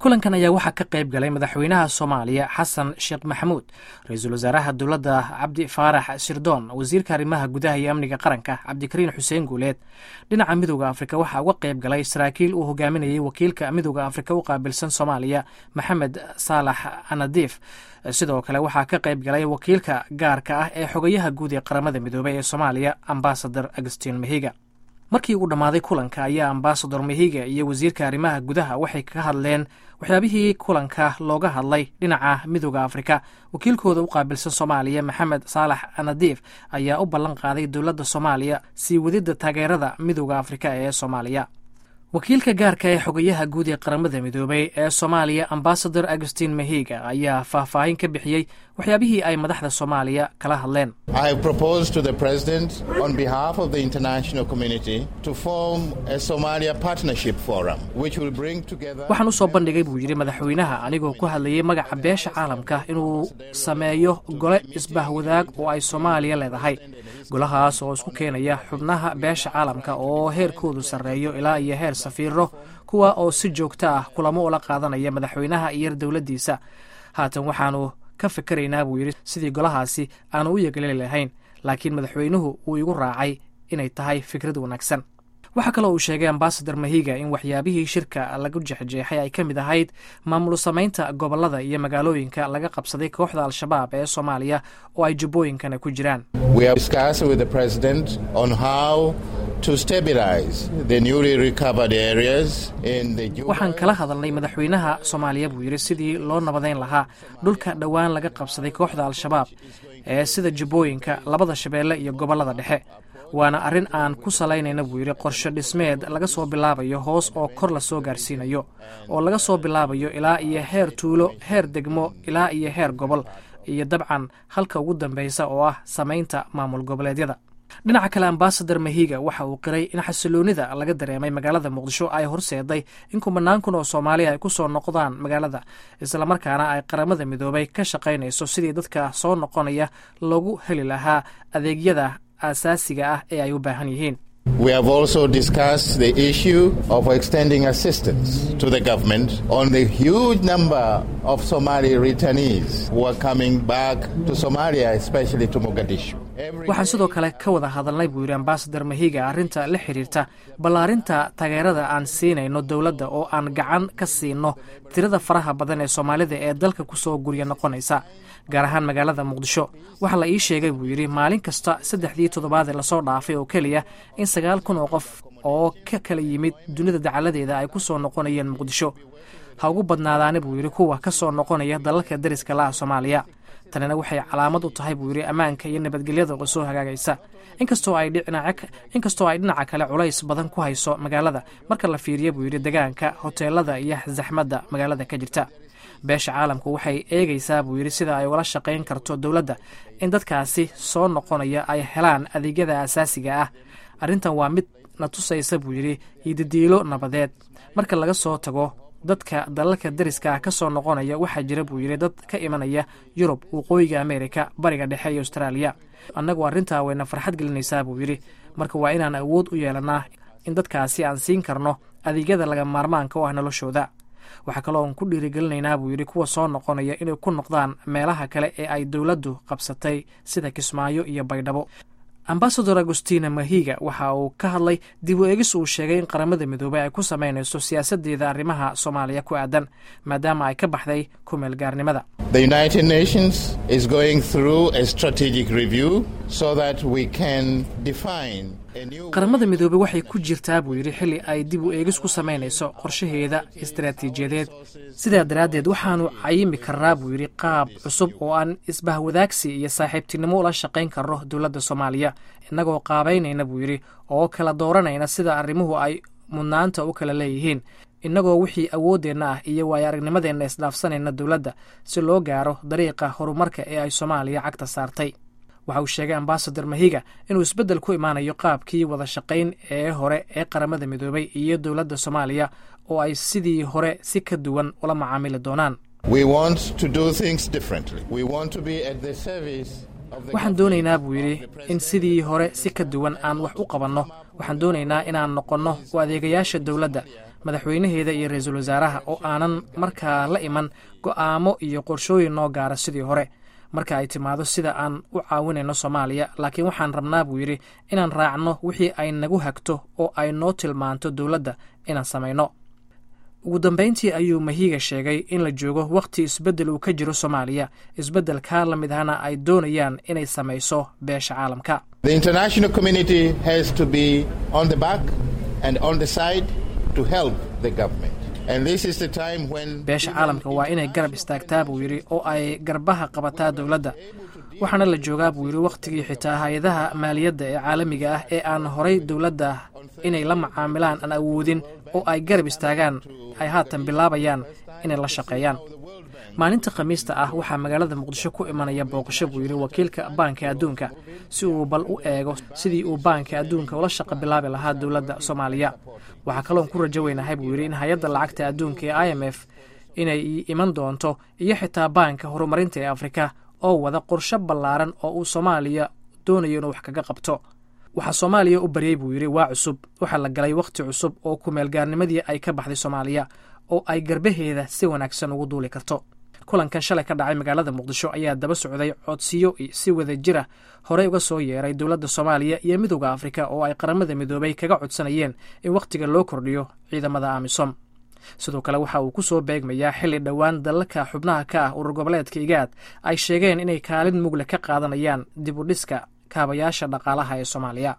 kulankan ayaa waxaa ka qayb galay madaxweynaha soomaaliya xasan sheekh maxamuud ra-iisul wasaaraha dowladda cabdi faarax sirdoon wasiirka arrimaha gudaha iyo amniga qaranka cabdikariin xuseen guuleed dhinaca midooda afrika waxaa uga qayb galay saraakiil uu hogaaminayay wakiilka midooda afrika u qaabilsan soomaaliya maxamed saalax anadiif sidoo kale waxaa ka qayb galay wakiilka gaarka ah ee xogayaha guud ee qaramada midoobey ee soomaaliya ambasador agustin mahiga markii uu dhammaaday kulanka ayaa ambasador mahiga iyo wasiirka arrimaha gudaha waxay ka hadleen waxyaabihii kulanka looga hadlay dhinaca midooda afrika wakiilkooda u qaabilsan soomaaliya maxamed saalax anadiif ayaa u ballan qaaday dowladda soomaaliya sii wadidda taageerada midooda afrika ee soomaaliya wakiilka gaarka ee xogayaha guud ee qaramada midoobey ee soomaaliya ambasador agustin mahiga ayaa faahfaahin ka bixiyey waxyaabihii ay madaxda soomaaliya kala hadleen waxaan u soo bandhigay buu yidhi madaxweynaha anigoo ku hadlayay magaca beesha caalamka inuu sameeyo gole isbahwadaag oo ay soomaaliya leedahay golahaas oo isku keenaya xubnaha beesha caalamka oo heerkoodu sarreeyo ilaa iyo heer safiiro kuwa oo si joogto ah kulamo ula qaadanaya madaxweynaha iyo dowladdiisa haatan waxaanu ka fikaraynaa buu yidhi sidii golahaasi aanu u yegeleli lahayn laakiin madaxweynuhu wuu igu raacay inay tahay fikrad wanaagsan waxaa kaloo uu sheegay ambasador mahiga in waxyaabihii shirka lagu jexjeexay ay ka mid ahayd maamul samaynta gobollada iyo magaalooyinka laga qabsaday kooxda al-shabaab ee soomaaliya oo ay jubbooyinkana ku jiraan waxaan kala hadalnay madaxweynaha soomaaliya buu yidhi sidii loo nabadayn lahaa dhulka dhowaan laga qabsaday kooxda al-shabaab ee sida jubbooyinka labada shabeelle iyo gobollada dhexe waana arrin aan ku salaynayna buu yidhi qorshe dhismeed laga soo bilaabayo hoos oo kor la soo gaarsiinayo oo laga soo bilaabayo ilaa iyo heer tuulo heer degmo ilaa iyo heer gobol iyo dabcan halka ugu dambaysa oo ah samaynta maamul goboleedyada dhinaca kale ambasador mahiga waxa uu qiray in xasiloonida laga dareemay magaalada muqdisho ay horseeday in kumanaan kun oo soomaaliya ay ku soo noqdaan magaalada islamarkaana ay qaramada midoobay ka shaqaynayso sidii dadka soo noqonaya loogu heli lahaa adeegyada asaasiga ah ee ay u baahan yihiin We have also discussed the issue of extending assistance to the government on the huge number of Somali returnees who are coming back to Somalia, especially to Mogadishu. waxaan sidoo kale ka wada hadalnay buu yidhi ambasador mahiga arrinta la xiriirta ballaarinta taageerada aan siinayno dowladda oo aan gacan ka siinno tirada faraha badan ee soomaalida ee dalka ku soo gurya noqonaysa gaar ahaan magaalada muqdisho waxaa la ii sheegay buu yidhi maalin kasta saddexdii toddobaadee lasoo dhaafay oo keliya in sagaal kun oo qof oo ka kala yimid dunida dacaladeeda ay ku soo noqonayeen muqdisho ha ugu badnaadaani buu yidhi kuwa ka soo noqonaya dalalka dariska laha soomaaliya tanina waxay calaamad u tahay buu yidhi ammaanka iyo nabadgelyada oo soo hagaagaysa inkastoo ay dhinaca kale culays badan ku hayso magaalada marka la fiiriya buu yidhi degaanka hoteelada iyo zaxmadda magaalada ka jirta beesha caalamku waxay eegaysaa buu yidhi sida ay ugala shaqayn karto dowladda in dadkaasi soo noqonaya ay helaan adeegyada asaasiga ah arrintan waa mid na tusaysa buu yidhi yidadiilo nabadeed marka laga soo tago dadka dalalka dariska ah ka soo noqonaya waxaa jira buu yidhi dad ka imanaya yurub waqooyiga ameerika bariga dhexe iyo austraaliya annagu arrintaa wayna farxad gelinaysaa buu yidhi marka waa inaan awood u yeelannaa in dadkaasi aan siin karno adeegyada laga maarmaanka u ah noloshooda waxaa kaloo aan ku dhiirigelinaynaa buu yidhi kuwa soo noqonaya inay ku noqdaan meelaha kale ee ay dowladdu qabsatay sida kismaayo iyo baydhabo ambasador agustina mahiga waxa uu ka hadlay dib u eegis uu sheegay in qaramada midoobey ay ku samaynayso siyaasadeeda arrimaha soomaaliya ku aadan maadaama ay ka baxday ku meelgaarnimada The United Nations is going through a strategic review so that we can define a new qaramada midoobey waxay ku jirtaa buu yidhi xilli ay dib u eegis ku samaynayso qorshaheeda istaraatiijiyadeed sidaa daraaddeed waxaanu cayimi karnaa buu yidhi qaab cusub oo aan isbahwadaagsi iyo saaxiibtinimo ula shaqayn karno dowladda soomaaliya innagoo qaabaynayna buu yidhi oo kala dooranayna sida arrimuhu ay mudnaanta u kala leeyihiin innagoo wixii awooddeenna ah iyo waayo aragnimadeenna isdhaafsanayna dowladda si loo gaaro dariiqa horumarka ee ay soomaaliya cagta saartay waxa uu sheegay ambasador mahiga inuu isbeddel ku imaanayo qaabkii wada shaqayn ee hore ee qaramada midoobay iyo dowladda soomaaliya oo ay sidii hore si ka duwan ula macaamili doonaan We want to do things differently. We want to be at the service of the waxaan doonaynaa buu yidhi in sidii hore si ka duwan aan wax u qabanno waxaan doonaynaa inaan noqonno u adeegayaasha dowladda madaxweynaheeda iyo ra-iisul wasaaraha oo aanan markaa la iman go'aamo iyo qorshooyin noo gaara sidii hore marka ay timaado sida aan u caawinayno soomaaliya laakiin waxaan rabnaa buu yidhi inaan raacno wixii ay nagu hagto oo ay noo tilmaanto dowladda inaan samayno ugu dambayntii ayuu mahiiga sheegay in la joogo wakhti isbeddel uu ka jiro soomaaliya isbeddelkaa la mid ahna ay doonayaan inay samayso beesha caalamka The international community has to be on the back and on the side to help the government. And this is the time when beesha caalamka waa inay garab istaagtaa buu yidhi oo ay garbaha qabataa dowladda waxaana la joogaa buu yidhi wakhtigii xitaa hay-adaha maaliyadda ee caalamiga ah ee aan horay dowladda inay la macaamilaan aan awoodin oo ay garab istaagaan ay haatan bilaabayaan inay la shaqeeyaan maalinta khamiista ah waxaa magaalada muqdisho ku imanaya booqasho buu yidhi wakiilka baanka adduunka si uu bal u eego sidii uu baanka adduunka ula shaqo bilaabi lahaa dowladda soomaaliya waxaa kaloon ku rajo weynahay buu yidhi in hay-adda lacagta adduunka ee i m f inay iman doonto iyo xitaa baanka horumarinta ee afrika oo wada qorsho ballaaran oo uu soomaaliya doonayo inuu wax kaga qabto waxaa soomaaliya u baryey buu yidhi waa cusub waxaa la galay wakhti cusub oo kumeelgaarnimadii ay ka baxday soomaaliya oo ay garbaheeda si wanaagsan ugu duuli karto kulankan shalay ka dhacay magaalada muqdisho ayaa daba socday codsiyo si wada jira horey uga soo yeeray dowladda soomaaliya iyo midowda afrika oo ay qaramada midoobay kaga codsanayeen in wakhtiga loo kordhiyo ciidamada amisom sidoo kale waxa uu ku soo beegmayaa xilli dhowaan dalalka xubnaha ka ah urur goboleedka igaad ay sheegeen inay kaalin mugle ka qaadanayaan dib u dhiska kaabayaasha dhaqaalaha ee soomaaliya